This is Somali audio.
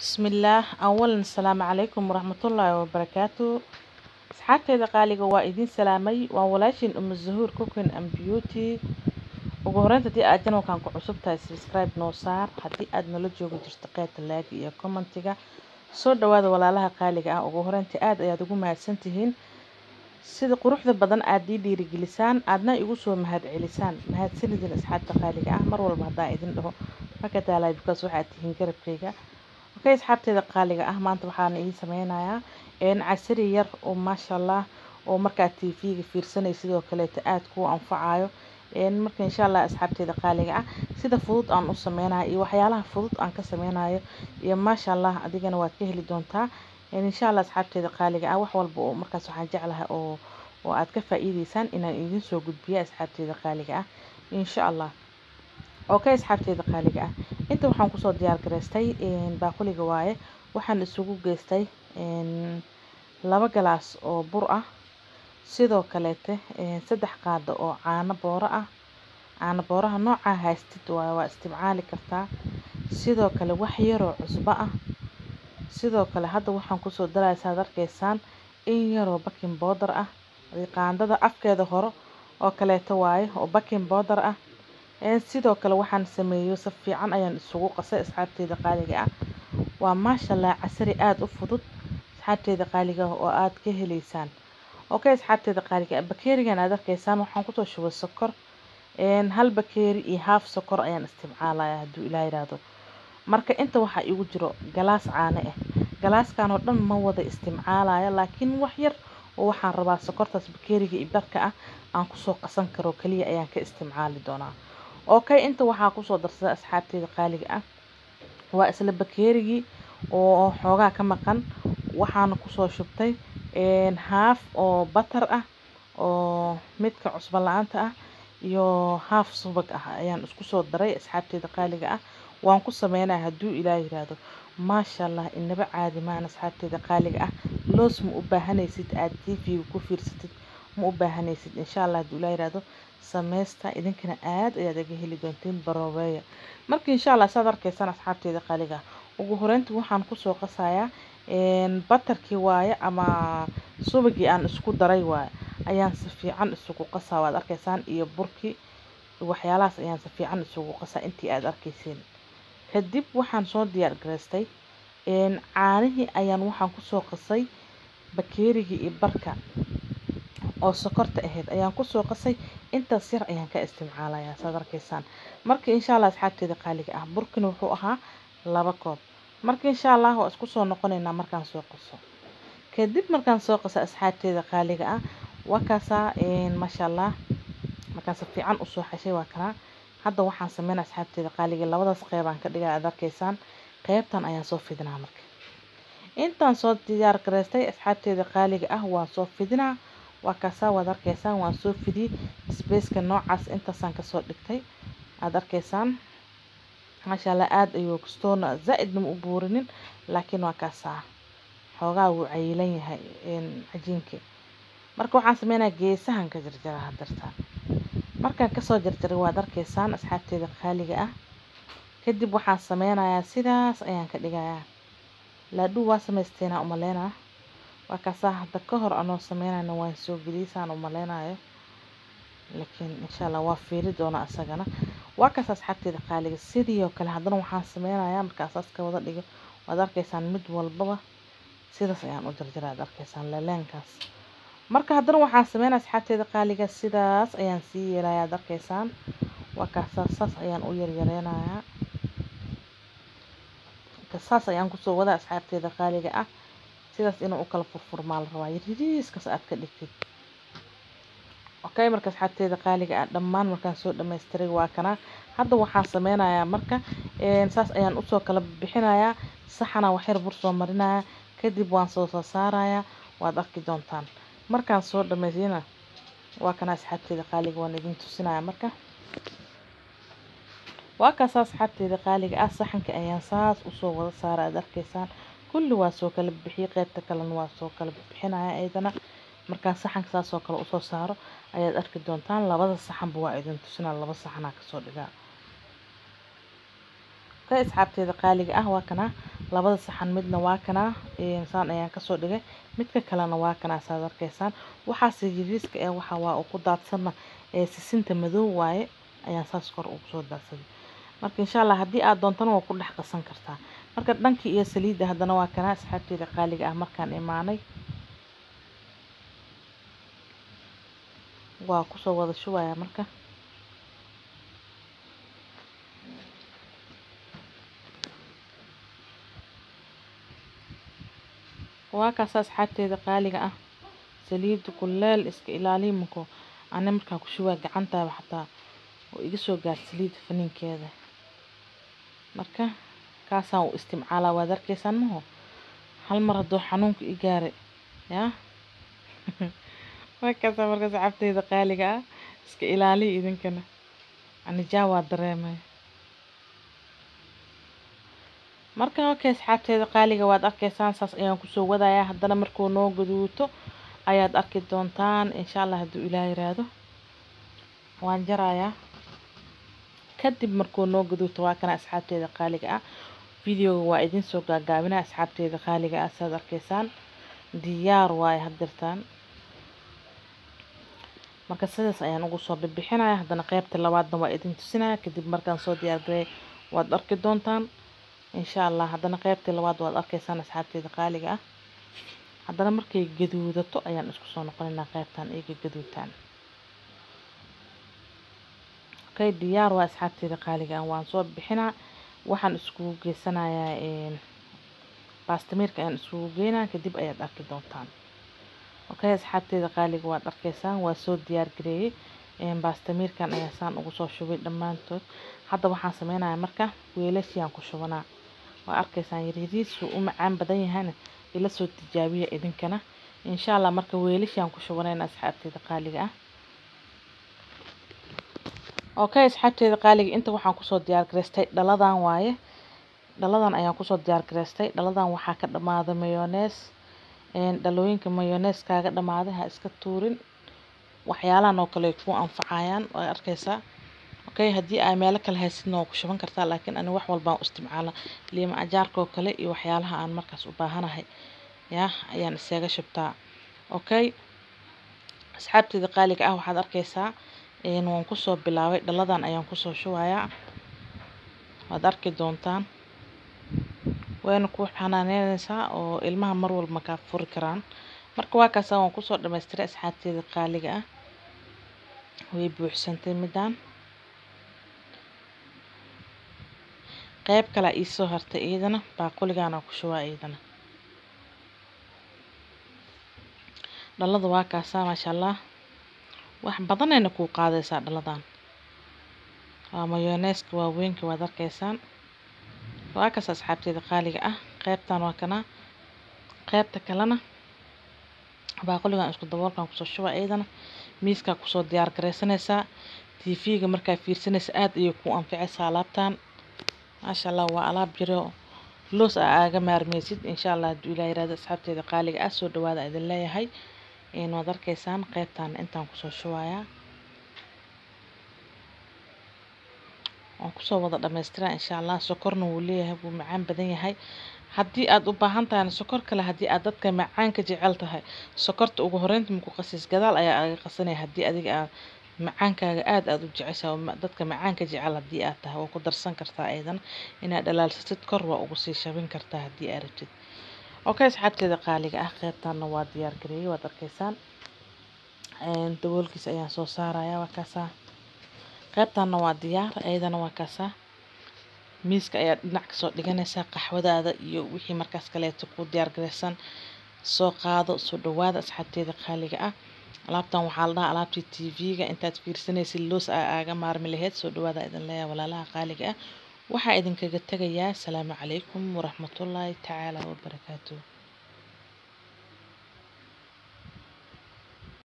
bismillaah awalan asalaamu calaykum waraxmatullaahi wabarakaatu asxaabteeda qaaliga waa idiin salaamay waa walaashiin umu zahuur cooking and beauty ugu horeynta haddii aad janalkan ku cusub tahay subscribe noo saar haddii aad nala joogi jirto qeybta laagi iyo commentiga soo dhawaada walaalaha qaaliga ah ugu horeynta aad ayaad ugu mahadsan tihiin sida quruxda badan aad ii dhiirigelisaan aadna igu soo mahad celisaan mahadsanidin asxaabta qaaliga ah mar walba haddaan idin dhaho maka daalay because waxaad tihiin garabkayga okay asxaabteeda qaaliga ah maanta waxaan idiin sameynayaa casari yar oo maasha allah oo markaad tv-ga fiirsanay sidoo kaleeta aada kuu anfacayo marka insha allah asxaabteeda qaaliga ah sida fudud aan u sameynayo iyo waxyaalaha fudud aan ka sameynayo iyo maasha allah adigana waad ka heli doontaa insha allah asxaabteeda qaaliga ah wax walba oo markaas waxaan jeclahay oo oo aad ka faa-iideysaan inaan idiin soo gudbiyo asxaabteeda qaaliga ah insha allah okay asxaabteeda qaaliga ah inta waxaan kusoo diyaar garaystay baaquliga waaye waxaan isugu geystay laba galaas oo bur ah sidoo kaleete saddex qaado oo caano booro ah caano booraha noocaa haystid waaye waa isticmaali kartaa sidoo kale wax yaroo cusbo ah sidoo kale hadda waxaan kusoo daraya saad arkaysaan in yaroo baking boodar ah qaandada afkeeda hore oo kaleeto waaye oo baking boodar ah sidoo kale waxaan sameeyo si fiican ayaan isugu qasay asxaabteeda qaaliga ah waa maasha allah casari aada u fudud asxaabteeda qaaliga ah oo aada ka heleysaan okay asxaabteeda qaaliga ah bakeerigan aad arkaysaan waxaan kusoo shubay sokor hal bakeeri iyo haaf sokor ayaan isticmaalaya hadduu ilaa yidhaahdo marka inta waxaa igu jiro galaas caano ah galaaskan oo dhan ma wada isticmaalaya laakiin wax yar oo waxaan rabaa sokortaas bakeeriga iyo barka ah aan kusoo qasan karo kaliya ayaan ka isticmaali doonaa okay inta waxaa kusoo darsada asxaabteeda qaaliga ah waa isla bakeerigii oo xoogaa ka maqan waxaana kusoo shubtay haaf oo batar ah oo midka cusbo la-aanta ah iyo haaf subag ah ayaan isku soo daray asxaabteeda qaaliga ah waan ku sameynaya hadduu ilaa yiraahdo maasha allah inaba caadi maan asxaabteeda qaaliga ah loos ma u baahanaysid aada tv-ga ku fiirsatid ma u baahanaysid insha allah hadduu ilaa yiraahdo sameysta idinkana aada ayaad aga heli doontiin baroobeeya marka insha allah saad arkaysaan asxaabteeda qaaliga ugu horeyntii waxaan kusoo qasayaa batarkii waaye ama subagii aan isku daray waaye ayaan si fiican isugu qasaa waad arkaysaan iyo burkii waxyaalahaas ayaan si fiican isugu qasaa intii aada arkayseen kadib waxaan soo diyaar garaystay caanihii ayaan waxaan kusoo qasay bakeerigii iyo barka oo sokorta ahayd ayaan kusoo qasay intaas yar ayaan ka isticmaalayaa saad arkaysaan marka insha allah asxaabteeda qaaliga ah burkina wuxuu ahaa laba koob marka insha allah waa isku soo noqonaynaa markaan soo qaso kadib markaan soo qaso asxaabteeda qaaliga ah waa kaasaa maasha allah markaan si fiican usoo xashay waa kanaa hadda waxaan sameynaa asxaabteeda qaaliga labadaas qeybaan ka dhigaa aad arkaysaan qeybtan ayaan soo fidinaa marka intaan soo diyaar garaystay asxaabteeda qaaliga ah waan soo fidinaa waa kaasaa waad arkaysaan waan soo fidiyey spaceka noocaas intaasaan kasoo dhigtay aada arkaysaan maasha allah aada ayuu kastoona zaa-idna ma u buurinin laakiin waa kaasaa xoogaa wuu cayilan yahay cajiinkii marka waxaan sameynaya geesahan ka jarjara hadartaan markaan kasoo jarjaray waad arkaysaan asxaabteeda qaaliga ah kadib waxaan sameynayaa sidaas ayaan ka dhigayaa laadhuu waa samaysteena umaleynaa waa kaasaa hadda ka hor anoo sameynayna waan soo geliyay saan umaleynayo laakiin insha allah waa fiiri doonaa isagana waa kaas asxaabteeda qaaliga sidii oo kale haddana waxaan sameynayaa markaasaas ka wada dhigo waad arkaysaan mid walbaba sidaas ayaan u jarjara aad arkaysaan leleenkaas marka haddana waxaan sameynaya asxaabteeda qaaliga sidaas ayaan sii yeelaya aad arkaysaan waa kaasaa saas ayaan u yaryareynayaa saas ayaan kusoo wada asxaabteeda qaaliga ah sidaas inuu u kala furfurmaa la rabaa yariiskaas aad ka dhigtid okay marka asxaabteeda qaaliga ah dhammaan markaan soo dhammaystiray waa kana hadda waxaan sameynayaa marka saas ayaan usoo kala bixinayaa saxana waxyar bur soo marinaya kadib waan soo soo saarayaa waad arki doontaan markaan soo dhammaystina waa kana asxaabteeda qaaliga waan idin tusinaya marka waa kaas asxaabteeda qaaliga ah saxanka ayaan saas usoo wada saara aad arkaysaan kulli waa soo kala bixiyey qeybta kalena waa soo kala bixinaya ayadana markaan saxanka saasoo kale usoo saaro ayaad arki doontaan labada saxanba waa idin tusinaa laba saxanaa kasoo dhigaa ka asxaabteeda qaaliga ah waa kana labada saxan midna waa kanaa saan ayaan kasoo dhigay midka kalena waa kanaa saad arkaysaan waxaase yariiska ee waxa waa uu ku daadsanna ee sisinta madow waaye ayaan saas kor ugu soo daadsaday marka insha allah haddii aad doontana waa ku dhex qasan kartaa marka dhankii iyo saliidda haddana waa kanaa asxaabteeda qaaliga ah markaan imaanay waa kusoo wada shubaya marka waa kaas asxaabteeda qaaliga ah saliidda kuleel iska ilaaliya mako ana markaan ku shubaa gacantaaba xataa oo iga soo gaar saliidda faniinkeeda marka kaasaan u isticmaalaa waad arkaysaan maho hal mar hadduu xanuunka i gaaray yaa markaasaa marka asxaabteeda qaaliga ah iska ilaaliya idinkana anijaa waa dareemay marka okay asxaabteeda qaaliga waad arkaysaan saas ayaan kusoo wadayaa haddana markuu noo gaduuto ayaad arki doontaan insha allah hadduu ilaah yiraahdo waan jarayaa kadib markuu noo gaduuto waa kana asxaabteeda qaaliga ah videoga waa idin soo gaagaabinaa asxaabteeda qaaliga ah saad arkaysaan diyaar waaye haddirtaan marka sidaas ayaan ugu soo bixinaya haddana qeybta labaadna waa idin tusinaya kadib markaan soo diyaargarey waad arki doontaan insha allah haddana qeybtii labaad waad arkaysaan asxaabteeda qaaliga ah haddana markay gaduudato ayaan isku soo noqonaynaa qeybtan iyaga gaduutaan okay diyaar waa asxaabteeda qaaliga ah waan soo bixinaa waxaan iskugu geysanayaa baastamiirka ayaan iskugu geynaa kadib ayaad arki doontaan okay asxaabteeda qaaliga waad arkaysaan waa soo diyaar gareeyey baastamiirkan ayaa saan ugu soo shubay dhammaantood hadda waxaan sameynayaa marka weelashiyaan ku shubanaa waa arkaysaan yaryariisu u macaan badan yahayna ila soo tijaabiya idinkana insha allah marka weelashiaan ku shubanayna asxaabteeda qaaliga ah okay asxaabteeda qaaliga inta waxaan kusoo diyaar gareystay dhaladan waaye dhaladan ayaan kusoo diyaar gareystay dhaladan waxaa ka dhamaaday mayonees dhalooyinka mayonees kaaga dhamaaday ha iska tuurin waxyaalahan oo kale ay ku anfacayaan waa arkaysaa okay haddii ay meelo kale haysidna waa ku shuban kartaa laakiin ani wax walbaan u isticmaala liima ajaarka oo kale iyo waxyaalaha aan markaas u baahanahay yaa ayaan isaga shubtaa okay asxaabteeda qaaliga ah waxaad arkaysaa waan kusoo bilaabay dhaladan ayaan kusoo shubayaa waad arki doontaan wayna ku xanaaneynaysaa oo ilmaha mar walba makaa furi karaan marka waa kaasa waan kusoo dhamaystiray asxaabteeda qaaliga ah way buuxsantay midaan qeyb kalea iisoo hartay iyadana baaquligaana ku shubaa iyadana dhalada waa kaasaa maasha allah wax badanayna kuu qaadaysaa dhaladan waa mayoneeska waaweynka waad arkaysaan waa kaas asxaabteeda qaaliga ah qeybtan waa kana qeybta kalena baaquligan isku daboolkan kusoo shuba iyadana miiskaa kusoo diyaar garaysanaysaa tv-ga markaa fiirsanaysa aada ayay ku anficaysaa alaabtan maasha allah waa alaab jiro loos a aaga maarmeysid insha allah hadduu ilaa yirahdo asxaabteeda qaaliga ah soo dhawaada idin leeyahay waad arkaysaan qeybtan intaan kusoo shubayaa waan kusoo wada dhamaystiraa insha allah sokorna wuu leeyahay wuu macaan badan yahay haddii aada u baahan tahayna sokor kale haddii aad dadka macaanka jecel tahay sokorta ugu horeynta maku qasiis gadaal ayaa aga qasanaya haddii adiga aad macaankaaga aada aada u jecesha dadka macaanka jecel haddii aad tahay waa ku darsan kartaa aydan inaad dhalaalsatid kor waa ugu sii shabin kartaa haddii aad rabtid okay asxaabteeda qaaliga ah qeybtanna waa diyaar gareeyey waad arkaysaan daboolkiisa ayaan soo saaraya waa kaasaa qeybtanna waa diyaar ayadana waa kaasaa miiska ayaad dhinac kasoo dhiganaysaa qaxwadaada iyo wixii markaas kaleeto ku diyaar garaysan soo qaado soo dhawaada asxaabteeda qaaliga ah alaabtan waxaa la dhahaa alaabtii tv-ga intaad fiirsanaysid loos a aaga maarmi laheyd soo dhawaada idin leeyahay walaalaha qaaliga ah waxaa idinkaga tegayaa asalaamu calaykum waraxmatullaahi tacaala wabarakaatuh